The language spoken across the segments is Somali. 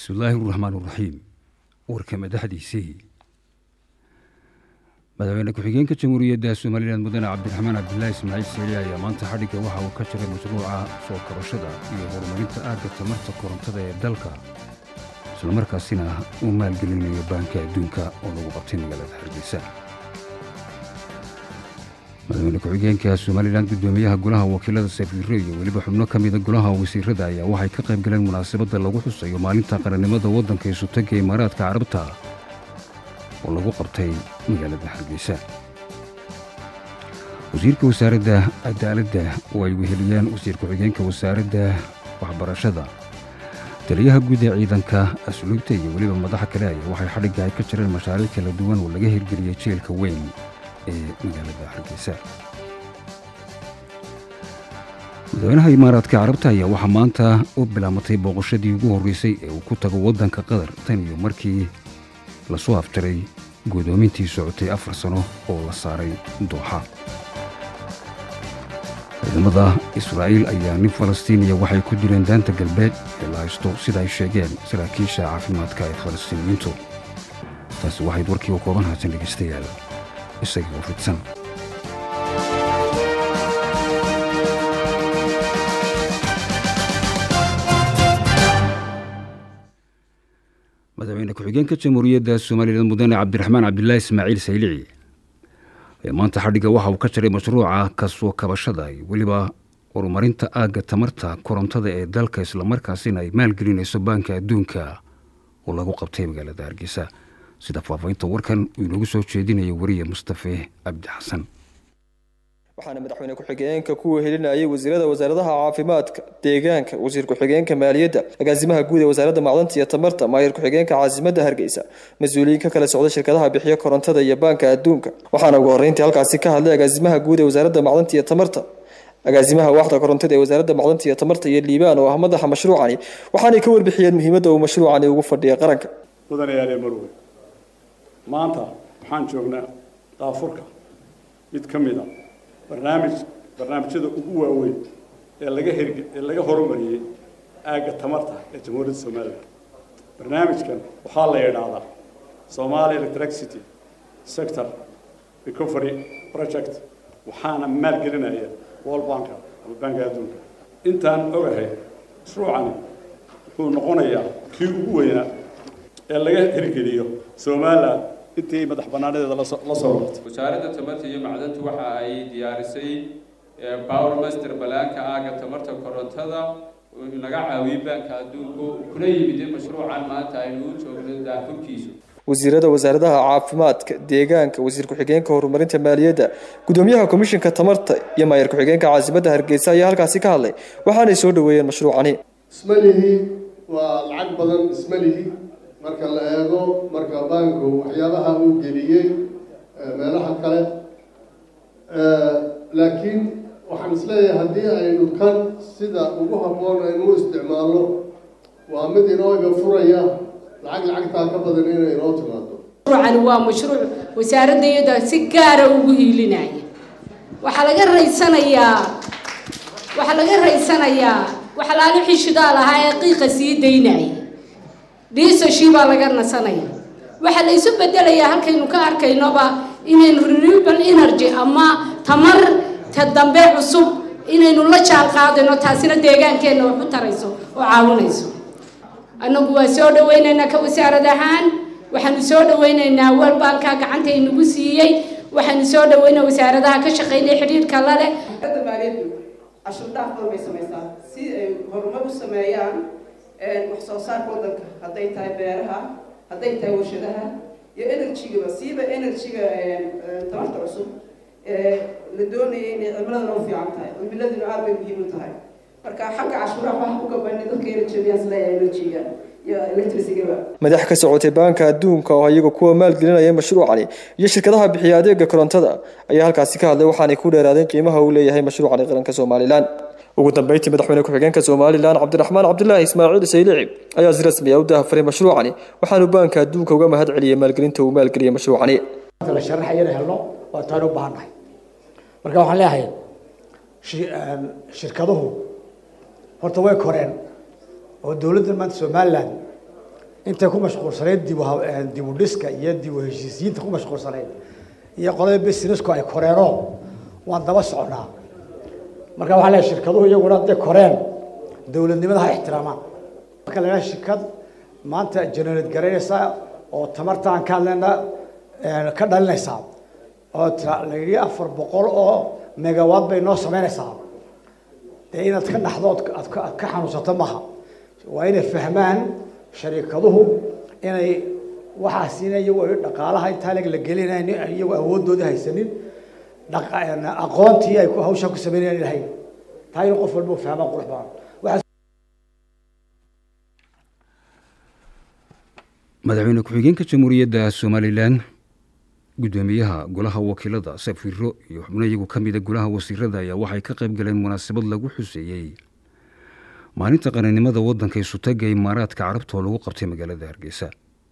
bismillaahi raxmaan raxiim warka madaxdiisii madaxweyne ku-xigeenka jamhuuriyadda somalilan mudane cabdiraxmaan cabdilaahi ismaaciil seeli ayaa maanta xadhigga waxa uu ka jiray mashruuca soo kabashada iyo horumarinta aagga tamarta korontada ee dalka islamarkaasina uu maalgelinayo baanka adduunka oo lagu qabtay magaalada hargeysa madaxweyne ku-xigeenka somalilan guddoomiyaha golaha wakiilada safiirro iyo weliba xubno ka mida golaha wasiirada ayaa waxay ka qayb galeen munaasabadda lagu xusayo maalinta qarannimada waddanka ee sutagga imaaraadka carabta oo lagu qabtay magaalada hargeysa wasiirka wasaaradda cadaaladda oo ay weheliyaan wasiir ku-xigeenka wasaaradda waxbarashada taliyaha guud ee ciidanka asluubta iyo weliba madaxa kale ayaa waxay xadhigga ay ka jireen mashaariic kala duwan oo laga hirgeliyey jeelka weyn ee magaalada hargeysa madaxweynaha imaaraadka carabta ayaa waxaa maanta u bilaamatay booqashadii ugu horreysay ee uu ku tago waddanka qatar tan iyo markii lasoo afjaray guddoomintii socotay afar sano oo la saaray dooxa ciidamada israa'iil ayaa nin falastiiniya waxay ku dileen daanta galbeed ee la haysto sida ay sheegeen saraakiisha caafimaadka ee falastiiniyiintu taasi waxayd warkii u kooban haatan dhegaystayaal isagii oo fidsan madaxweyne ku-xigeenka jamhuuriyadda somalilan mudane cabdiraxmaan cabdilaahi ismaaciil saylici ayaa maanta xadhigga waxa uu ka jiray mashruuca kasoo kabashada iyo weliba horumarinta aagga tamarta korontada ee dalka islamarkaasina ay maalgelinayso baanka adduunka oo lagu qabtay magaalada hargeysa sida faafahinta warkan uu inoogu soo jeedinayo wariye mustafe cabdi xasan waxaana madaxweyne ku-xigeenka ku wehelinayay wasiirada wasaaradaha caafimaadka deegaanka wasiir ku-xigeenka maaliyadda agaasimaha guud ee wasaaradda macdanta iyo tamarta maayir ku-xigeenka caasimadda hargeysa mas-uuliyiin ka kala socda shirkadaha bixiya korontada iyo baanka adduunka waxaana ugu horreyntii halkaasi ka hadlay agaasimaha guud ee wasaaradda macdanta iyo tamarta agaasimaha waaxda korontada ee wasaaradda macdanta iyo tamarta iyo liibaan oo ah madaxa mashruucani waxaanay ka warbixiyeen muhiimadda uu mashruucani ugu fadhiya qaranka mudanayaale marwe maanta waxaan joognaa daafurka mid ka mid a barnaamij barnaamijyada ugu waaweyn ee laga herg ee laga horumariyey aagga tamarta ee jamhuuriyadda somalilan barnaamijkan waxaa la yidhaahdaa somali electricity sector recovery project waxaana maalgelinaya world banka ama banka adduunka intaan ogahay mashruucani wuxuu noqonayaa kii ugu weynaa ee laga hirgeliyo somalilan intii madax banaanedeeda la soo wartay wasaaradda tamarta iyo macdantu waxa ay diyaarisay power master balaanka aaga tamarta korontada naga caawiyey baanka adduunku kuna yimid mashruucan maanta aynu u joogno daafurkiisu wasiirada wasaaradaha caafimaadka deegaanka wasiir ku-xigeenka horumarinta maaliyadda gudoomiyaha komishinka tamarta iyo maayar ku-xigeenka caasimadda hargeysa ayaa halkaasi ka hadlay waxaanay soo dhaweeyeen mashruucani ismalihi waa lacag badan ismalihi marka la eego marka baanku waxyaabaha uu geliyey meelaha kale laakiin waxaan isleeyahay haddii aynu kan sida ugu habboon aynu u isticmaalno waa mid inoo iga furaya lacag lacagtaa ka badan inay inoo timaado mashruucani waa mashruuc wasaaradda iyada si gaara ugu hiilinaya waxaa laga raysanayaa waxaa laga raysanayaa waxalaali xishidaa lahaa ee qiiqa sii daynaya dhiisashii baa laga nasanaya waxaa la isu bedelayaa halkaynu ka arkaynoba inaynu renewable energy ama tamar ta dambe cusub inaynu la jaan qaadayno taasina deegaankeenna wax u tarayso oo caawinayso annagu waa soo dhawaynaynaa ka wasaarad ahaan waxaanu soo dhawaynaynaa walbaalkaa gacanta inagu siiyey waxaanu soo dhawaynaa wasaaradaha ka shaqaynaya xidhiirka la leh maaliyaddu cashuur dhaaf badan bay samaysaa si ay horumar u sameeyaan wax soo saarka waddanka hadday tahay beeraha hadday tahay warshadaha iyo energygaba siiba energyga tamarta cusub la doonaya inay cimiladuna u fiican tahay cimiladuna aad bay muhiim u tahay marka xagga cashuuraha waxa ku gabanay dadka energyga isleeyahay energyga iyo electricigaba madax ka socotay baanka adduunka oo iyaga kuwa maalgelinaya mashruucani iyo shirkadaha bixiya adeega korontada ayaa halkaasi ka hadlay waxaanay ku dheeraadeen qiimaha uu leeyahay mashruucani qaranka somalilan ugu dambeyntii madaxweyne ku-xigeenka somalilan cabdiraxmaan cabdilaahi ismaaciil saylici ayaa si rasmi ah u daahfaray mashruucani waxaanu baanka adduunka uga mahad celiyey maalgelinta uu maalgeliyey mashruucani la sharaxaya inay helno waa taan u baahannahay marka waxaan leeyahay shirkaduhu horta way koreen oo dowladda maanta somalilan intay ku mashquulsanayd dibu dibu dhiska iyo dibu heshiisiyiinta ku mashquulsanayd iyo qolada businessku ay koreenoo waan daba soconaa marka waxaa leeyahay shirkaduhu iyaguna hadday koreen dowladnimada ha ixtiraamaan marka la yidhaha shirkad maanta generate garaynaysa oo tamarta aan ka hadlayna ka dhalinaysaa oo la yidhi afar boqol oo megawatt bay noo samaynaysaa dee inaad ka dhaxdo aad ka xanuunsato maha waa inay fahmaan shariikaduhu inay waxaasina iyagu dhaqaalaha intaa leg la gelinayn iyagu awooddoodii haysanin aqoontii ay hawshaa ku sameynayaan ilahayn taa in qof walba fahmaan qurux badan madaxweyne ku-xigeenka jamhuuriyadda somalilan guddoomiyaha golaha wakiilada safiro iyo xubno iyagu ka mida golaha wasiirada ayaa waxay ka qayb galeen munaasabad lagu xuseeyey maalinta qaranimada waddanka isutaga imaaraadka carabta oo lagu qabtay magaalada hargeysa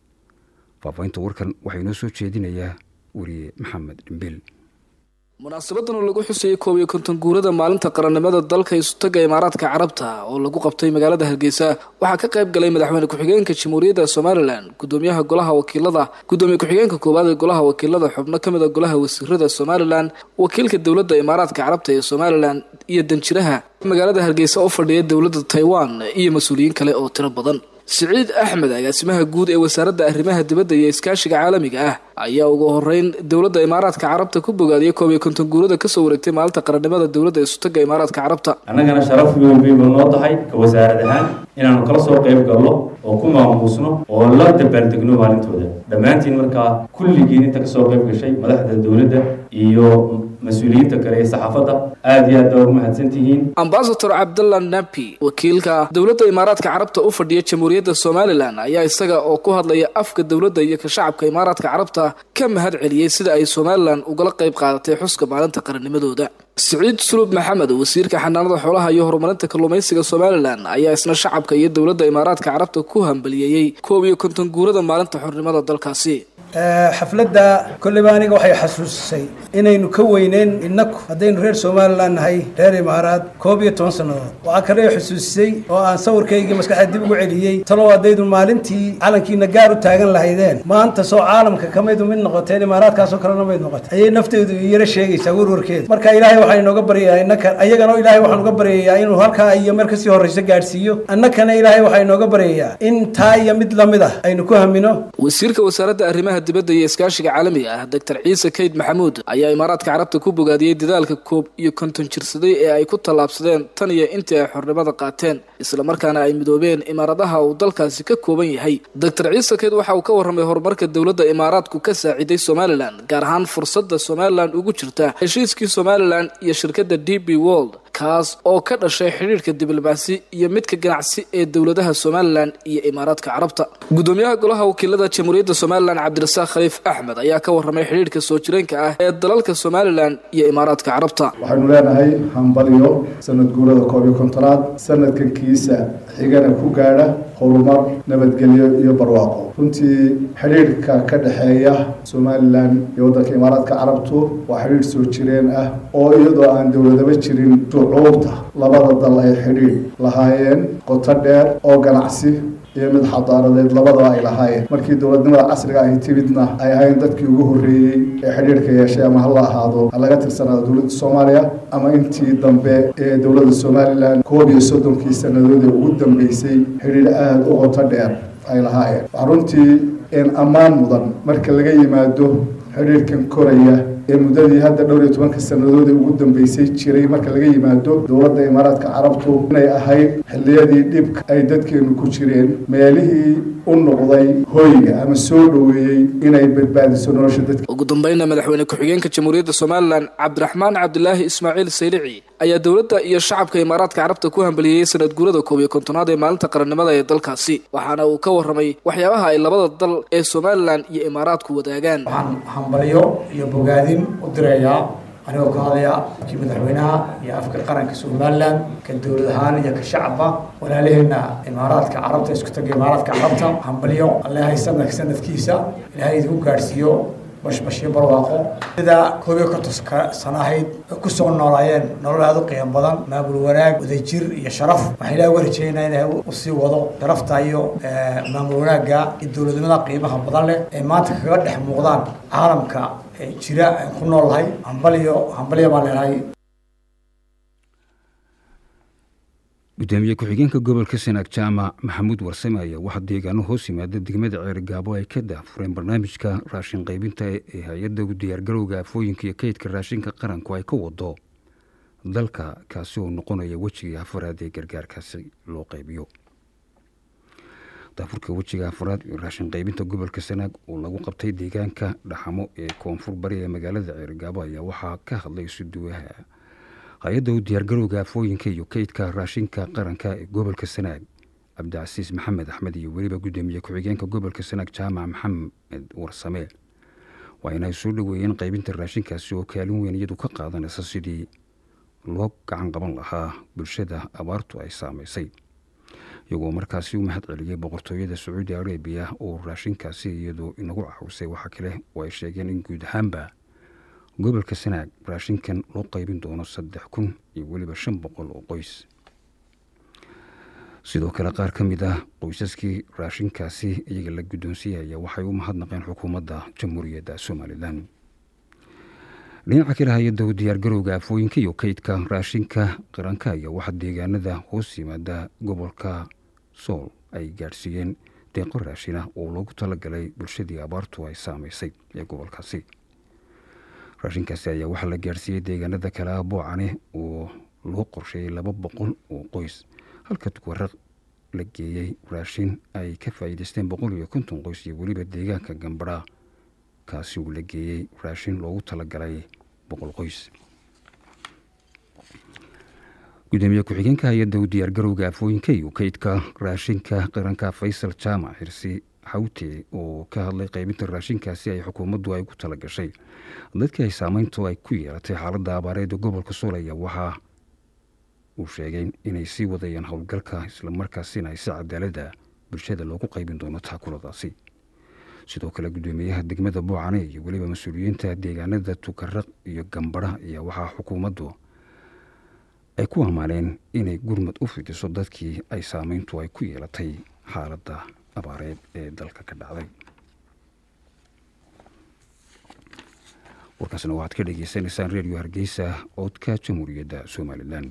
faafahinta warkan waxaa inoo soo jeedinayaa weriye maxamed dhimbil munaasabadan oo lagu xusayay koob iyo konton guurada maalinta qarannimada dalka isutaga imaaraadka carabta oo lagu qabtay magaalada hargeysa waxaa ka qayb galay madaxweyne ku-xigeenka jamhuuriyadda somalilan gudoomiyaha golaha wakiilada gudoomiye ku-xigeenka koowaad ee golaha wakiilada xubno ka mid a golaha wasiirada somalilan wakiilka dowladda imaaraadka carabta ee somalilan iyo danjiraha magaalada hargeysa oo fadhiya dowladda taiwan iyo mas-uuliyiin kale oo tiro badan siciid axmed agaasimaha guud ee wasaaradda arrimaha dibadda iyo iskaashiga caalamiga ah ayaa ugu horeyn dowladda imaaraadka carabta ku bogaadiyay koob iyo konton guurada kasoo wareegtay maalinta qarannimada dowladda isutaga imaaraadka carabta annagana sharaf weyn bayba noo tahay ka wasaarad ahaan inaanu kala soo qayb galno oo ku maamuusno oo la dabaaldegno maalintooda dhammaantiin markaa kulligiin inta kasoo qayb gashay madaxda dowladda iyo mas-uuliyiinta kale ee saxaafadda aada iyo aad baa ugu mahadsantihiin ambasador cabdalla napi wakiilka dowladda imaaraadka carabta u fadhiya jamhuuriyadda somalilan ayaa isaga oo ku hadlaya afka dowladda iyo ka shacabka imaaraadka carabta ka mahad celiyey sida ay somalilan ugala qayb qaadatay xuska maalinta qarannimadooda siciid sulub maxamed wasiirka xanaanada xoolaha iyo horumarinta kalluumaysiga somalilan ayaa isna shacabka iyo dowladda imaaraadka carabta ku hambaliyeeyey koob iyo konton guurada maalinta xornimada dalkaasi xafladda kolleyba aniga waxay xasuusisay inaynu ka weyneyn innaku haddaynu reer somalilan nahay reer imaaraad koob iyo toban sannadood waxaa kale xusuusisay oo aan sawirkaygii maskaxda dib ugu celiyey talow haddaydu maalintii calankiina gaar u taagan lahaydeen maanta soo caalamka kamaydu mid noqoteen imaaraadkaasoo kalena mayd noqotay ayay nafteedu yaro sheegaysaa warwarkeeda marka ilaahay waxaan inooga baryayaa innaka ayagana ilaahay waxaan uga baryayaa inuu halkaa iyo meel kasii horreysa gaadhsiiyo annakana ilaahay waxaa inooga baryayaa in taa iyo mid lamid ah aynu ku hamino wasiirka wasaaradda arrimaha dibadda iyo iskaashiga caalamiga ah doctor ciise kayd maxamuud ayaa imaaraadka carabta ku bogaadiyey dadaalka koob iyo konton jirsaday ee ay ku tallaabsadeen tan iyo intii ay xornimada qaateen islamarkaana ay midoobeen imaaradaha uu dalkaasi ka kooban yahay doctor ciise kayd waxa uu ka warramay horumarka dowladda imaaraadku ka saaciiday somalilan gaar ahaan fursadda somalilan ugu jirta heshiiskii somalilan iyo shirkadda d b world kaas oo ka dhashay xidhiirhka diblomaasi iyo midka ganacsi ee dowladaha somalilan iyo imaaraadka carabta gudoomiyaha golaha wakiilada jamhuuriyadda somalilan cabdirasaaq khaliif axmed ayaa ka warramay xidhiirhka soo jireenka ah ee dalalka somalilan iyo imaaraadka carabta waxaynu leenahay hambalyo sanad guurada koob iyo kontonaad sanadkankiisa xigana ku gaadha horumar nabadgelyo iyo barwaaqo runtii xidhiirhka ka dhexeeya somalilan iyo waddanka imaaraadka carabtu waa xidhiidh soo jireen ah oo iyadoo aan dowladaba jirin shucuubta labada dal ay xidhiidh lahaayeen qoto dheer oo ganacsi iyo mid xadaaradeed labadaba ay lahaayeen markii dowladnimada casriga ahy timidna ay ahayn dadkii ugu horreeyey ee xidhiirhka yeeshay ama hala ahaado ha laga tirsanaado dowladda soomaaliya ama intii dambe ee dowladda somalilan koob iyo soddonkii sannadood ee ugu dambeysay xidhiidh aada u qoto dheer ay lahaayeen waxaa runtii een ammaan mudan marka laga yimaado xidhiirhkan koraya ee muddadii hadda dhowr iyo tobanka sannadood ee ugu dambeysay jiray marka laga yimaado dowladda imaaraadka carabtu inay ahayd xilliyadii dhibka ay dadkeenu ku jireen meelihii u noqday hoyga ama soo dhoweeyey inay badbaadiso nolosha dadka ugu dambeynna madaxweyne ku-xigeenka jamhuuriyadda somalilan cabdiraxmaan cabdilaahi ismaaciil saylici ayaa dowladda iyo shacabka imaaraadka carabta ku hambaliyeyey sanad guurada koob iyo kontonaad ee maalinta qarannimada ee dalkaasi waxaana uu ka warramay waxyaabaha ay labada dal ee somalilan iyo imaaraadku wadaagaan waxaan hambalyo iyo bogaadin u direeyaa anigoo ka hadlaya kii madaxweynaha iyo afka qaranka somalilan ka dowlad ahaan iyo ka shacabba walaalaheenna imaaraadka carabta isku taga imaaraadka carabta hambalyo allehay sanadka sanadkiisa ilaahay idinku gaadhsiiyo bashbashyo barwaaqo sida koob iyo kontonka sano ahayd ku soo noolaayeen nolol aada u qiimo badan maamul wanaag wadajir iyo sharaf waxaan ilaah uga rajeynaa inay usii wado sharafta iyo maamul wanaagga iyo dowladnimada qiimaha badan leh ee maanta kaga dhex muuqdaan caalamka jira aan ku noolahay hambaliyo hambaliyo baan leenahay gudoomiye ku-xigeenka gobolka sanaag jaamac maxamuud warsame ayaa waxaa deegaano hoos yimaada degmada ceerigaabo ay ka daafureen barnaamijka raashin qaybinta ee hay-adda u diyaargarowga afooyinka iyo kaydka raashinka qaranku ay ka wado dalka kaasi oo noqonaya wejiga afaraad ee gargaarkaasi loo qaybiyo daafurka wejiga afaraad iyo raashin qaybinta gobolka sanaag oo lagu qabtay deegaanka dhaxamo ee koonfur bari ee magaalada ceerigaabo ayaa waxaa ka hadlay suduwaha hay-adda u diyaargarowga afooyinka iyo kaydka raashinka qaranka ee gobolka sanaag cabdicasiis maxamed axmed iyo weliba gudoomiye ku-xigeenka gobolka sanaag jaamac maxamed warsame waa inay soo dhoweeyeen qaybinta raashinkaasi oo kaalin weyn iyadu ka qaadanaysa sidii loo gacan qaban lahaa bulshada abaartu ay saameysay iyagoo markaasi u mahad celiyey boqortooyada sacuudi arabiya oo raashinkaasi iyadu inagu caawisay waxaa kale oo ay sheegeen in guud ahaanba gobolka sanaag raashinkan loo qaybin doono saddex kun iyo weliba shan boqol oo qoys sidoo kale qaar ka mid ah qoysaskii raashinkaasi iyaga la guddoonsiiyaya waxay u mahadnaqeen xukuumadda jamhuuriyadda somalilan dhinaca kale hay-adda u diyaargarowga afooyinka iyo kaydka raashinka qaranka ayaa waxaa deegaanada hoos yimaada gobolka sool ay gaadhsiiyeen deeqo raashina oo loogu talagalay bulshadii abaartu ay saameysay ee gobolkaasi raashinkaasi ayaa waxaa la gaadhsiiyey deegaanada kale ah boocane oo loo qorsheeyey laba boqol oo qoys halka waraq la geeyey raashin ay ka faa'iidaysteen boqol iyo konton qoys iyo weliba deegaanka gambadha kaasi uu la geeyey raashin loogu talagalay boqol qoys gudoomiye ku-xigeenka hay-adda u diyaargarowga afooyinka iyo kaydka raashinka qaranka faysal jaamac xirsi xawte oo ka hadlay qaybinta raashinkaasi ay xukuumaddu ay ku tala gashay dadkii ay saameyntu ay ku yeelatay xaaladda abaareeda gobolka soolaya waxaa uu sheegay inay sii wadayaan howlgalka islamarkaasina ay si cadaalada bulshada loogu qaybin doono taakuladaasi sidoo kale gudoomiyaha degmada boocane iyo weliba mas-uuliyiinta deegaanada tukaraq iyo gambadha ayaa waxaa xukuumaddu ay ku ammaaneen inay gurmad u fidiso dadkii ay saameyntu ay ku yeelatay xaaladda abaareed ee dalka ka dhacday warkaasna waxaad ka dhegeysaneysaan redio hargeysa codka jamhuuriyadda somalilan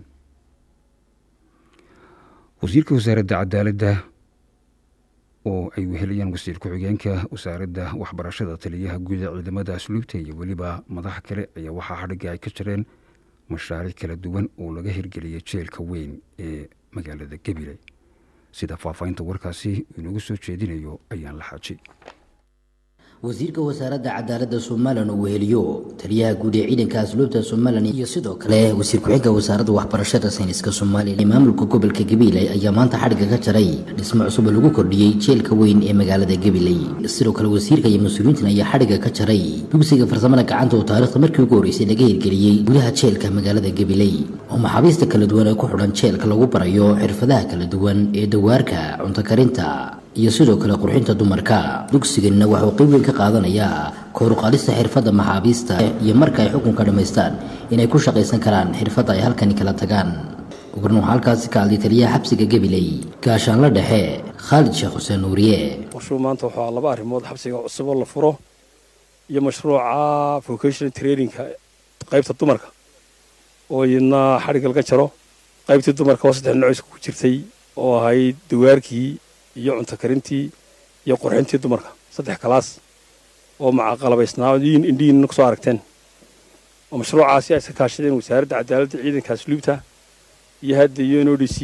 wasiirka wasaaradda cadaaladda oo ay weheliyaan wasiir ku-xigeenka wasaaradda waxbarashada taliyaha guud ee ciidamada asluubta iyo weliba madaxa kale ayaa waxaa xadhigga ay ka jireen mashaariic kala duwan oo laga hirgeliyay jeelka weyn ee magaalada gebile sida faahfaahinta warkaasi inagu soo jeedinayo ayaan la xaaji wasiirka wasaaradda cadaaladda somalilan uu weheliyo taliyaha guud ee ciidanka asluubta somalilan iyo sidoo kale wasiir ku-xigeenka wasaaradda waxbarashada sayniska soomaaliya maamulka gobolka gabiley ayaa maanta xadhigga ka jaray dhismo cusub oo lagu kordhiyey jeelka weyn ee magaalada gabiley sidoo kale wasiirka iyo mas-uuliyiintan ayaa xadhigga ka jaray dugsiga farsamada gacanta oo taariikhda markii ugu horreysay laga hirgeliyey gudaha jeelka magaalada gabiley oo maxaabiista kala duwan ee ku xidhan jeelka lagu barayo xirfadaha kala duwan ee dawaarka cunto karinta iyo sidoo kale qurxinta dumarka dugsiganna waxauu qayb weyn ka qaadanayaa kooruqaadista xirfadda maxaabiista iyo marka ay xukunka dhammaystaan inay ku shaqaysan karaan xirfadda ay halkani kala tagaan ugarna waxaa halkaasi ka hadlay taliyaha xabsiga gabiley gaashaanla dhexe khaalid sheekh xuseen nuuriye mashruuc maanta waxaa laba arrimood xabsiga cusub oo la furo iyo mashruuca vocational traininka qaybta dumarka oo iyadna xadhigga laga jaro qaybtii dumarka oo saddex noocis ku jirtay oo ahayd dawaarkii iyo cunto karintii iyo qurxintii dumarka saddex kalaas oo macaqalabaysnaayiin indhihiinna kusoo aragteen oo mashruucaasi ay iska kaashadeen wasaaradda cadaaladda ciidanka asluubta iyo hadda iyo n o d c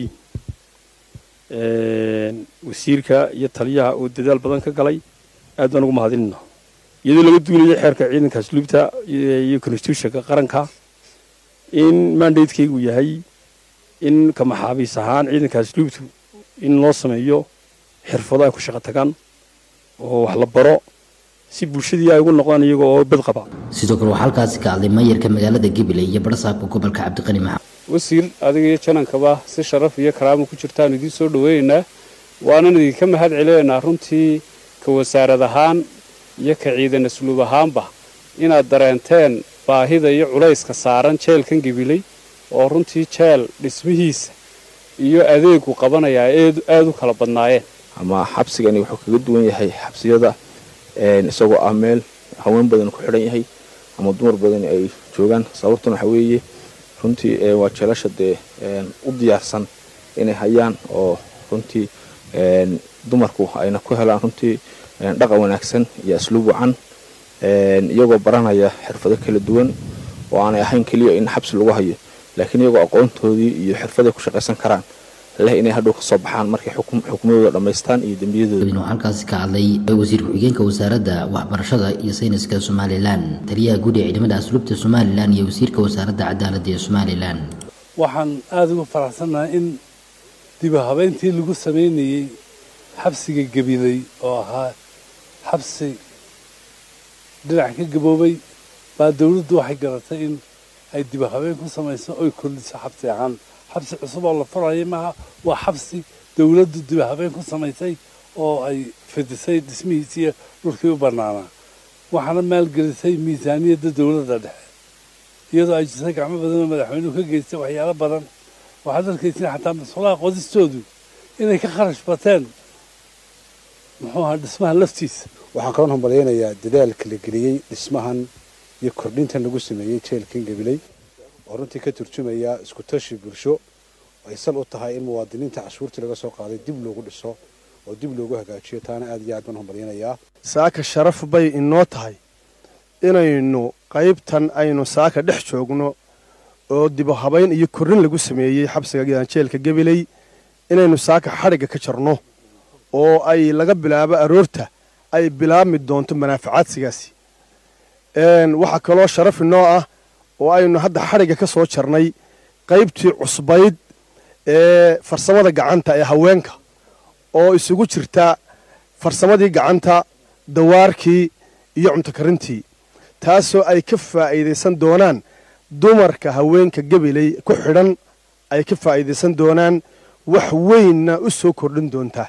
wasiirka iyo taliyaha oo dadaal badan ka galay aad baan ugu mahadinayna iyadoo laga duunayo xeerka ciidanka asluubta iyo constitutionka qaranka in mandatekeygu yahay in ka maxaabiis ahaan ciidanka asluubtu in loo sameeyo xirfado ay ku shaqo tagaan oo wax la baro si bulshadii ay ugu noqdaan iyaga oo bad qaba sidoo kale waxaa halkaasi ka hadlay mayarka magaalada gabiley iyo barsaabka gobolka cabdiqani maxamed wasiir adiga iyo janankaba si sharaf iyo karaamo ku jirtaan idiin soo dhaweynaynaa waanan idinka mahad celinaynaa runtii ka wasaarad ahaan iyo ka ciidan asluub ahaanba inaad dareenteen baahida iyo culayska saaran jeelkan gabiley oo runtii jeel dhismihiisa iyo adeegu qabanayaa aada u kala badnaayeen ama xabsigani wuxuu kaga duwan yahay xabsiyada isagoo ah meel haween badan ku xidhan yahay ama dumar badan ay joogaan sababtuna waxa weeye runtii waa jeelasha dee u diyaarsan inay hayaan oo runtii dumarku ayna ku helaan runtii dhaqan wanaagsan iyo asluub wacan iyagoo baranaya xirfado kala duwan oo aanay ahayn keliya in xabsi lagu hayo laakiin iyagoo aqoontoodii iyo xirfaday ku shaqaysan karaan leh inay hadhow ka soo baxaan markay xukumadooda dhammaystaan iyo dembiyadooda waxaa halkaasi ka hadlay wasiir ku-xigeenka wasaaradda waxbarashada iyo sayniska somalilan taliyaha guud ee ciidamada asluubta somalilan iyo wasiirka wasaaradda cadaaladda ee somalilan waxaan aada uga faraxsannahay in diba habeyntii lagu samaynayey xabsiga gabiley oo ahaa xabsi dhinac ka gaboobay baa dowladdu waxay garatay in ay diba habeen ku samayso oy kordhiso xabsi ahaan xabsi cusub oo la furaya maaha waa xabsi dowladdu diba habeen ku samaysay oo ay fidisay dhismihiisiiyo dhulkii u bannaanaa waxaana maalgelisay miisaaniyadda dowladda dhexe iyadoo ay jirtay gacmo badan oo madaxweynuhu ka geystay waxyaalo badan waxaad arkaysin xataa masulaha qodistoodu inay ka kharash bateen muxuu ahaa dhismaha laftiisa waxaan kaloon hambalyaynayaa dadaalka la geliyey dhismahan iyo kordhintan lagu sameeyey jeelkan gabiley oo runtii ka turjumaya isku tashi bulsho ay sal u tahay in muwaadiniinta cashuurtii laga soo qaaday dib loogu dhiso oo dib loogu hagaajiyo taana aad iyo aad baan hambalyaynayaa saaka sharaf bay inoo tahay inaynu qaybtan aynu saaka dhex joogno oo dibo habayn iyo korrin lagu sameeyey xabsiga jeelka gabiley inaynu saaka xadhigga ka jarno oo ay laga bilaabo aroorta ay bilaabmi doonto manaafacaadsigaasi waxaa kaloo sharaf inoo ah oo aynu hadda xadhigga ka soo jarnay qaybtii cusbayd ee farsamada gacanta ee haweenka oo isugu jirta farsamadii gacanta dawaarkii iyo cuntokarintii taasoo ay ka faa'iidaysan doonaan dumarka haweenka gabiley ku xidhan ay ka faa'iidaysan doonaan wax weynna u soo kordhin doontaa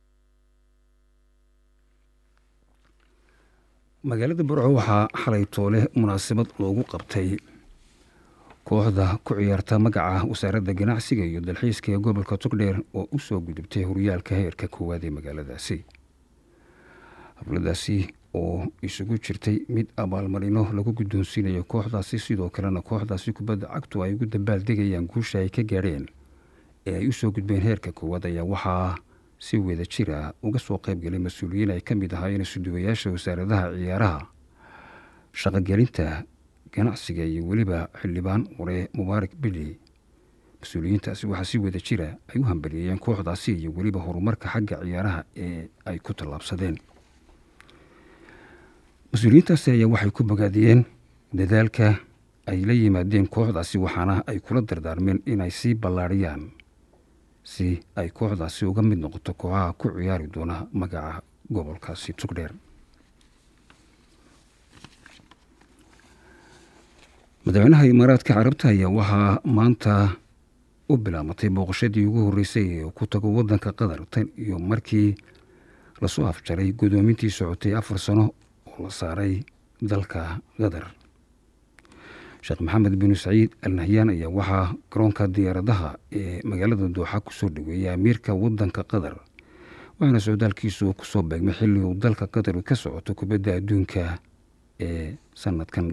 magaalada burco waxaa xalay toole munaasabad loogu qabtay kooxda ku ciyaarta magaca wasaaradda ganacsiga iyo dalxiiska ee gobolka togdheer oo u soo gudubtay horyaalka heerka koowaad ee magaaladaasi habladaasi oo isugu jirtay mid abaalmarino lagu guddoonsiinayo kooxdaasi sidoo kalena kooxdaasi kubadda cagtu ay ugu dambaaldegayaan guusha ay ka gaadheen ee ay u soo gudbeen heerka koowaad ayaa waxaa si wada jir ah uga soo qaybgalay mas-uuliyiin ay ka mid ahaayeen isuduwayaasha wasaaradaha ciyaaraha shaqogelinta ganacsiga iyo weliba xildhibaan hore mubaarak bili mas-uuliyiintaasi waxaa si wada jira ay u hambaliyeeyeen kooxdaasi iyo weliba horumarka xagga ciyaaraha ee ay ku tallaabsadeen mas-uuliyiintaasi ayaa waxay ku bogaadiyeen dadaalka ay la yimaadeen kooxdaasi waxaana ay kula dardaarmeen inay sii ballaadhiyaan si ay kooxdaasi uga mid noqoto kooxaha ku ciyaari doona magaca gobolkaasi tugdheer madaxweynaha imaaraadka carabta ayaa waxaa maanta u bilaamatay booqashadii ugu horreysay ee ku tago waddanka qatar tan iyo markii lasoo afjaray guddoomintii socotay afar sano oo la saaray dalka qatar sheekh maxamed binu saciid al nahyaan ayaa waxaa garoonka diyaaradaha ee magaalada dooxa kusoo dhaweeyay amiirka waddanka qatar waxaana socdaalkiisu kusoo beegmay xilli uu dalka qatar ka socoto kubadda adduunka ee sanadkan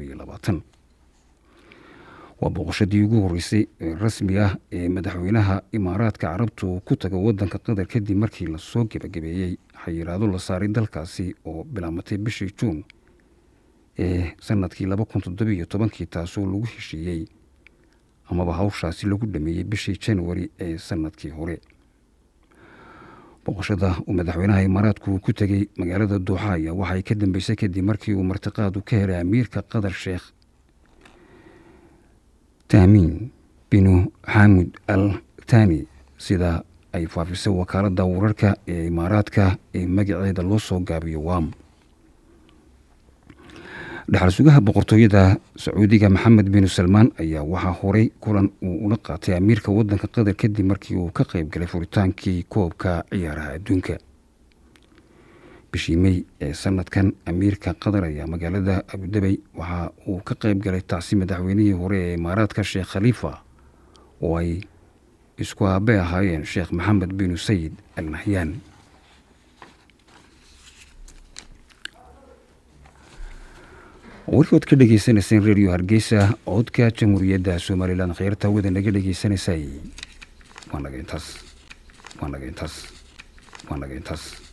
waa booqashadii ugu horreysay ee rasmi ah ee madaxweynaha imaaraadka carabta uu ku tago waddanka qatar kadib markii lasoo gebagabeeyey xayiraado la saaray dalkaasi oo bilaamatay bishii juun ee sanadkii laba kun toddobiiyo tobankii taasoo lagu heshiiyey amaba hawshaasi lagu dhameeyey bishii januari ee sanadkii hore booqashada uu madaxweynaha imaaraadku ku tegey magaalada duuxa ayaa waxay ka dambeysay kadib markii uu martiqaadu ka helay amiirka qatar sheekh taamiin binu xaamud al tani sida ay faafisay wakaaladda wararka ee imaaraadka ee magaceeda loo soo gaabiyo wam dhaxal sugaha boqortooyada sacuudiga maxamed binu salmaan ayaa waxaa horay kulan uu ula qaatay amiirka waddanka qatar kadib markii uu ka qayb galay furitaankii koobka ciyaaraha adduunka bishii mey ee sanadkan amiirka qatar ayaa magaalada abudabey waxa uu ka qayb galay tacsi madaxweynihii hore ee imaaraadka sheekh khaliifa oo ay isku aabe ahaayeen sheekh maxamed binu sayid al nahyaan warkood ka dhegeysaneyseen redio hargeysa codka jamhuuriyadda somalilan kheyrta wada naga dhegeysanaysay waa naga intaas waa naga intaas waa naga intaas